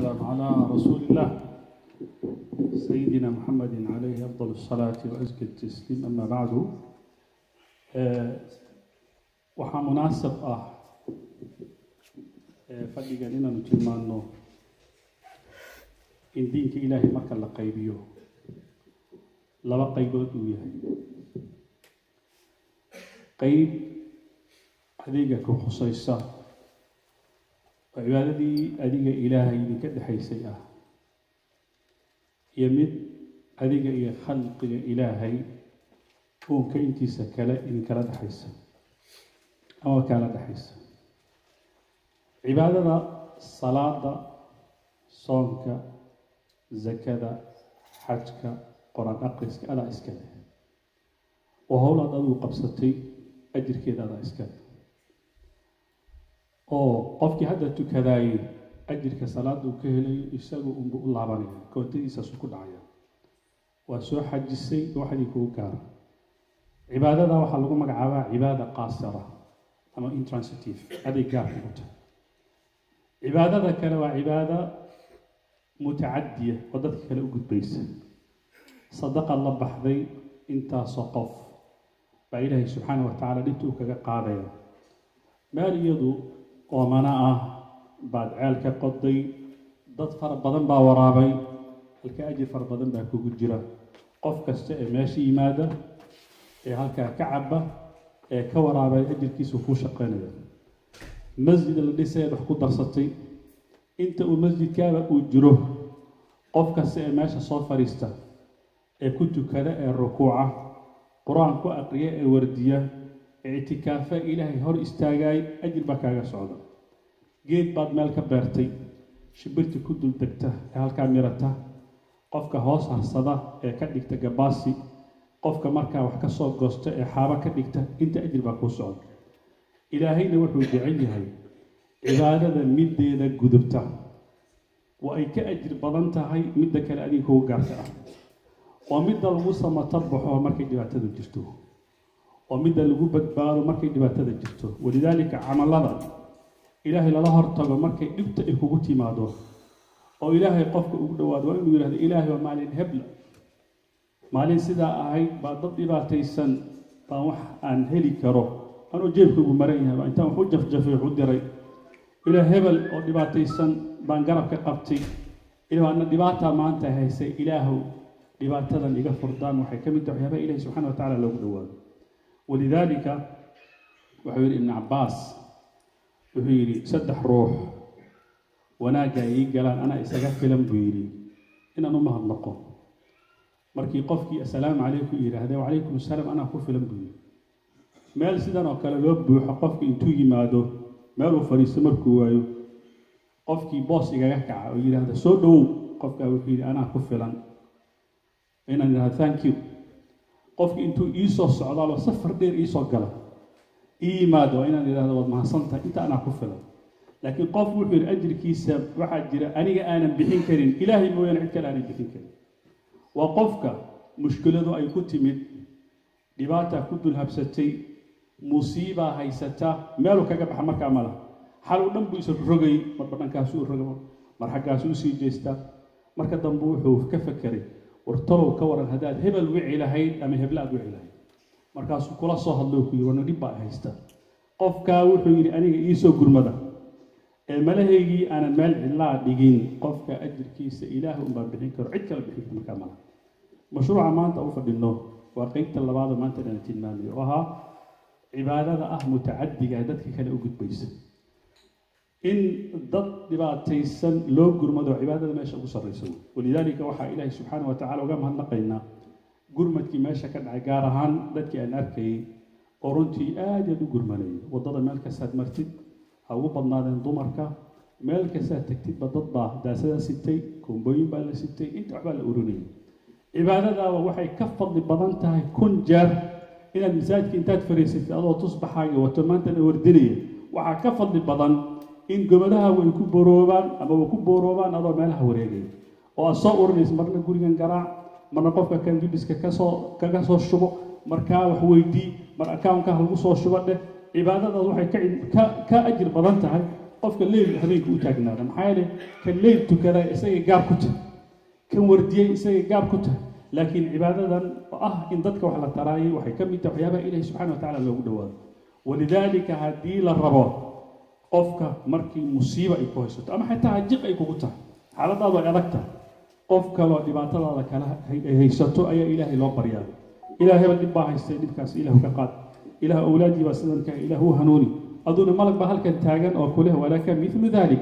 والسلام على رسول الله سيدنا محمد عليه أفضل الصلاة وأزكى التسليم أما بعد آه، waxaa munaasab ah ee fadhigan inaanu tilmaano in diinka ilaahay marka la qaybiyo laba qaybood uu yahay qeyb adiga ku khusaysa oo cibaadadii adiga ilaahay idinka dhexaysay ah iyo mid adiga iyo khalqiga ilaahay uunka intiisa kale idinkala dhexaysa ama kaala dhexaysa cibaadada salaada soonka zakada xajka qor-aan aqriska adaa iska leh oo howl aad adigu qabsatay ajirkeeda adaa iska leh oo qofkii hadda tukadaayey ajirka salaada uu ka helayo isagu unbu u laabanaya koontadiisaasu ku dhacaya waa soo xajisay waxdii kugu gaara cibaadada waxaa lagu magacaabaa cibaada qaasira ama intransitive aday gaarka ku tahay cibaadada kale waa cibaada mutacadiya oo dadka kale u gudbaysa sadaqa la baxday intaasoo qof baa ilaahay subxaana wa tacaala dhinta uu kaga qaadaya meel iyadu oomana ah baad ceel ka qoday dad fara badan baa waraabay halka ajir fara badan baa kugu jira qof kasta ee meesha yimaada ee halkaa ka caba ee ka waraabay ajirkiisu kuu shaqaynaya masjid la dhisay wax ku darsatay inta uu masjidkaaba uu jiro qof kasta ee meesha soo fadhiista ee ku tukada ee rukuuca qur-aan ku aqriya ee wardiya ee itikaafa ilaahay hor istaagaay ajir baa kaaga socda geed baad meel ka beertay shibirti ku dul degta ee halkaa mirata qofka hoos harsada ee ka dhigta gabaasi qofka markaa wax ka soo goosta ee xaabo ka dhigta inta ajir baa kuu socda ilaahayna wuxuu jecel yahay cibaadada middeeda gudubta waa ay ka ajir badan tahay midda kale adiga kugu gaarta ah oo midda lagu samato baxo markay dhibaatada jirto oo midda lagu badbaado markay dhibaatada jirto walidaalika camalada ilaahay lala hortago markay dhibta ay kugu timaado oo ilaahay qofka ugu dhawaado waa inuu yidhahdo ilaahay waa maalin hebla maalin sidaa ahayd baa dad dhibaataysan baan wax aan heli karo anuu jeebkaygu maran yahay baa intaan wax u jafjafay wax u diray ilaa hebel oo dhibaataysan baan garab ka qabtay ilaa ana dhibaataa maanta haysay ilaahow dhibaatadan iga furdaan waxay ka mid tahay waxyaabaha ilahi subxana wa tacala loogu dhawaado walidaalika wuxuu yidhi ibnu cabbaas wuxuu yidhi saddex ruux wanaagga ii galaan anaa isaga filan buu yidhi inaan u mahadnaqo markii qofkii assalaamu calaykum yidhaahde wacalaykum assalaam anaa ku filan buu yidhi meel sidan oo kale loo buuxo qofka intuu yimaado meeluu fadhiisto markuu waayo qofkii boos igaga kaca oo yidhaahda soo dhowow qofkaa wuxuu yidhi anaa ku filan inaan yidhahdo thank you qofkii intuu iisoo socdaalo safar dheer iisoo gala ii yimaado waa inaan yidhahdo waad mahadsantahay inta anaa ku filan laakiin qof wuxuu yidhi ajirkiisa waxaa jira aniga aanan bixin karin ilaahay mooyaane cid kale aanan bixin karin waa qofka mushkiladu ay ku timid dhibaataa ku dulhabsatay musiibaa haysata meeluu kaga baxa markaa mala xaluu dhan buu isa rogay marba dhankaasuu roga mar xaggaasuu usii jeestaa marka dambe wuxuu ka fakeray wartalow ka waran haddaad hebel wici lahayd ama heble aad wici lahayd markaasuu kula soo hadlo ku yidhi warna dhib baa haysta qofkaa wuxuu yidhi aniga iisoo gurmada ee malahaygii aanan meel cidlaa dhigin qofka ajirkiisa ilaah unbaa bixin karo cid kale bixin markaa mala mashruuca maanta u fadhino waa qeybta labaado maanta dhana tilmaamayo oo ahaa cibaadada ah mutacadiga dadka kale u gudbaysa in dad dhibaataysan loo gurmado cibaadada meesha ugu sarraysa walidaalika waxaa ilaahay subxaana wa tacala uga mahadnaqaynaa gurmadkii meesha ka dhacay gaar ahaan dadkii aan arkayay oo runtii aad aad u gurmanayay waddada meel kastaad martid ha ugu badnaadeen dumarka meel kastaad tagtidba dad baa daasada sitay koombooyin baa la sitay inta waxbaa la urinayay cibaadadaaba waxay ka fadli badan tahay kun jeer inaad masaajidka intaad fariisatid adoo tusbaxaaga wato maantana wardinaya waxaa ka fadli badan in gomadaha way ku boroobaan ama way ku booroobaan adoo meelaha wareegaya oo aad soo urinaysa marna gurigan garaac marna qofka kan bibiska kasoo kaga soo shubo markaa wax weydii mar akawnka lagu soo shubo dheh cibaadadaas waxay ka ka ka ajir badan tahay qofka leyl habeenka u taagnaada maxaa yeelay kan leyl tukada isagay gaar ku tahay kan wardiyey isagay gaar ku tahay laakiin cibaadadan oo ah in dadka wax la taraayay waxay ka mid tahay waxyaabaha ilahi subxana wa tacala loogu dhawaado walidaalika haddii la rabo qofka markii musiiba ay ku haysato ama xitaa hajiq ay kugu tahay xaaladaadu ay adag tahay qof kaloo dhibaatadaada kala ay haysato ayaa ilaahay loo baryaa ilaah hebel dhib baa haystay dhibkaas ilaahu ka qaad ilaah awlaadii baa sidan ka ilaah u hanuuni aduna malag baa halkan taagan oo kuleh walaka milu dalik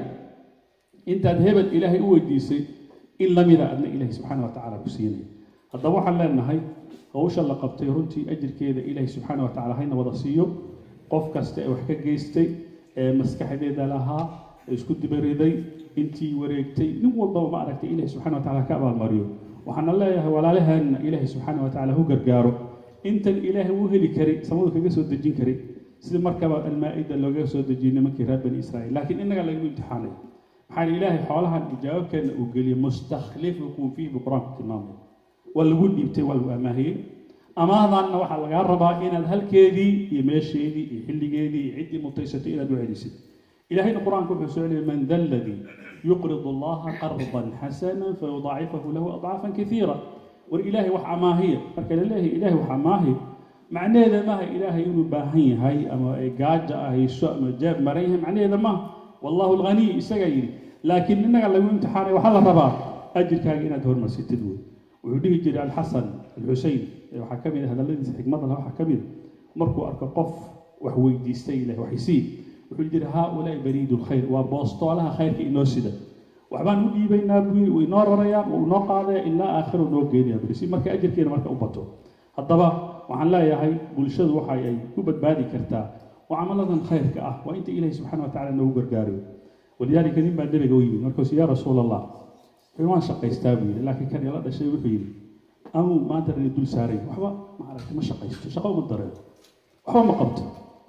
intaad hebel ilaahay u weydiisay in lamida adna ilaahay subxaana wa tacaala ku siinaya haddaba waxaan leenahay hawsha la qabtay runtii ajirkeeda ilaahay subxaana wa tacala hayna wada siiyo qof kasta ee wax ka geystay ee maskaxdeeda lahaa ee isku dibariday intii wareegtay nin walbaba ma aragtay ilaahay subxana wa tacala ka abaalmariyo waxaana leeyahay walaalaheenna ilaahay subxaana wa tacala hu gargaaro intan ilaahay uu heli karay samadu kaga soo dejin karay sida markaba almaa-ida looga soo dejiyey nimankii reer bani israa'iil laakiin innaga lagagu imtixaanay maxaa ilaahay xoolahan jawaabkeena uu geliyey mustakhlifukum fiihi buu qur-aanku tilmaamay waa lagu dhiibtay waa lagu amaahiyey amaadanna waxaa lagaa rabaa inaad halkeedii iyo meesheedii iyo xilligeedii iyo ciddii mutaysatay inaad u celisid ilahayna qur-aanku wuxuu soo celiyay man da alladii yuqrid allaha qardan xasana fayudaacifahu lahu adcaafan kaiira war ilaahay wax amaahiya marka la leeyahay ilaahay wax amaahi macnaheeda maaha ilaahay inuu baahan yahay ama ay gaaja ahayso ama jaab maran yahay macnaheeda maaha wallahu alghaniy isagaa yidhi laakiin innaga lagu imtixaanay waxaa la rabaa ajirkaaga inaad hormarsatid wey wuxuu dhihi jiray alxasan alxusein waxaa ka mid a hadalladiisa xikmada leh waxaa ka mid a markuu arko qof wax weydiistay ilahay waxaysii wuxuu jiri haaulaai bariidu lkhayr waa boostoolaha khayrka inoo sida waxbaan u dhiibaynaa buu yiri way inoo rarayaan wuu inoo qaadaya ilaa aakhiro noo geenaya buri si marka ajirkeena marka u bato haddaba waxaan leeyahay bulshadu waxa ay ku badbaadi kartaa oo camaladan khayrka ah waa inta ilahi subxana wa tacala noogu gargaarayo walidaalika nin baa nebiga u yimid markaasuu yaa rasuul allah wuxuu waan shaqaystaa buu yidhi laakiin kan ila dhashay wuxuu yidhi amuu maanta rani dul saaray waxba ma aragtay ma shaqaysto shaqo uma dareen waxba ma qabto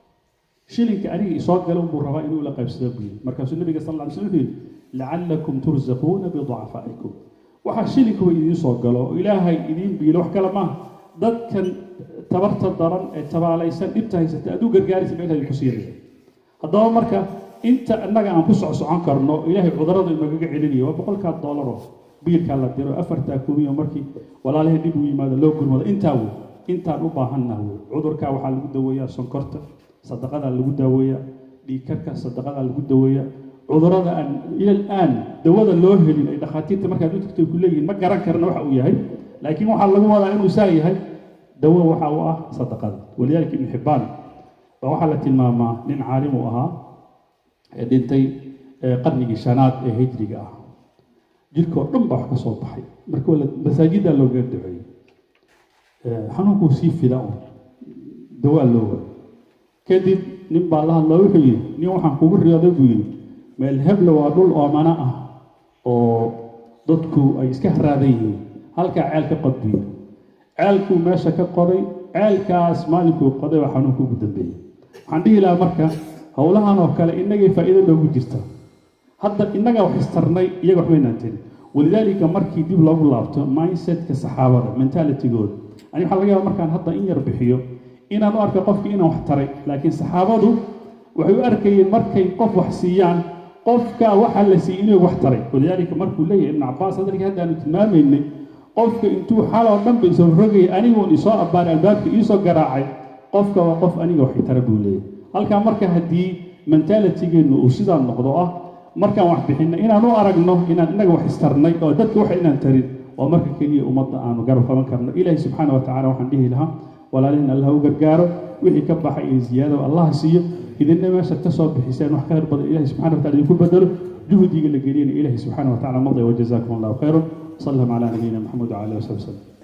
shilinka aniga isoo gala buu rabaa inuu la qaybsado buu yidhi markaasuu nabiga sal lla ly slam wuxuu yidhi lacallakum turzaquuna biducafaa'ikum waxaa shilinkuba idiin soo galo oo ilaahay idiin biilo wax kale maaha dadkan tabarta daran ee tabaalaysan dhibta haysata aad u gargaaraysa ba ilahay ku siinaya haddaba marka inta innaga aan ku socsocon karno ilaahay cudurada inagaga celinayo waa boqolkaa doolaro biilkaa la diro afartaa kumiyo markii walaalihii dhib u yimaado loo gurmado intaa wey intaan u baahannaha wey cudurkaa waxaa lagu daweeyaa sonkorta sadaqadaa lagu daaweeyaa dhiigkarka sadaqadaa lagu daweeyaa cudurada aan ilal aan dawada loo helin ay dhakhaatiirta markaad u tagto ku leeyihiin ma garan karna waxa uu yahay laakiin waxaa lagu wadaa inuu saa yahay dawo waxa uu ah sadaqada walidaalika ibnu xibbaan baa waxaa la tilmaamaa nin caalim uu ahaa ee dhintay qarnigii shanaad ee hijriga ah jirkoo dhan baa wax ka soo baxay marka masaajiddaa loogaga duceeyey xanuunkuu sii fida un dawaa loo waay kadib nin baa la hadloo wuxuu yidhi nin waxaan kugu riyooday buu yidhi meel hebla waa dhul oomana ah oo dadku ay iska haraadan yihiin halkaa ceel ka qod buu yidhi ceelkuu meesha ka qoday ceelkaas maalinkuu qoday baa xanuunka ugu dambeeyey waxaan dhihi lahaa marka howlahan oo kale innagay faa'iido noogu jirta hadda innagaa wax istarnay iyaga waxbaynaan tirin walidaalika markii dib loogu laabto mindsetka saxaabada mentalitigooda ani waxaa laga yaaba markaan hadda in yar bixiyo inaan u arka qofkii inaan wax taray laakiin saxaabadu waxay u arkayeen markay qof wax siiyaan qofka waxaa la siiyey inuu wax taray walidaalika markuu leeyahay ibnu cabaas hadalkii haddaanu tilmaamaynay qofka intuu xaloo dhan ba isoo rogayay aniguun isoo abbaaray albaabka iisoo garaacay qofka waa qof aniga waxay tara buu leeyahay halkaa marka haddii mentalitigeennu uu sidaa noqdo ah markaan wax bixinna inaan u aragno inaan innaga wax istarnay oo dadka wax inaan tarin waa marka keliya ummadda aanu garab qaban karno ilaahi subxaana wa tacala waxaan dhihi lahaa walaalihin allah u gargaaro wixii ka baxay iyo ziyaadaba allaha siiyo idinna meeshaad ka soo bixiseen wax khayr badan ilahi subxana wa tacala idinku bedelo juhdiga la geliyana ilahi subxaana wa tacala maday wajazaakum allahu khayran وصلى على نبينا محمد وعلى اله وصحبه وسلم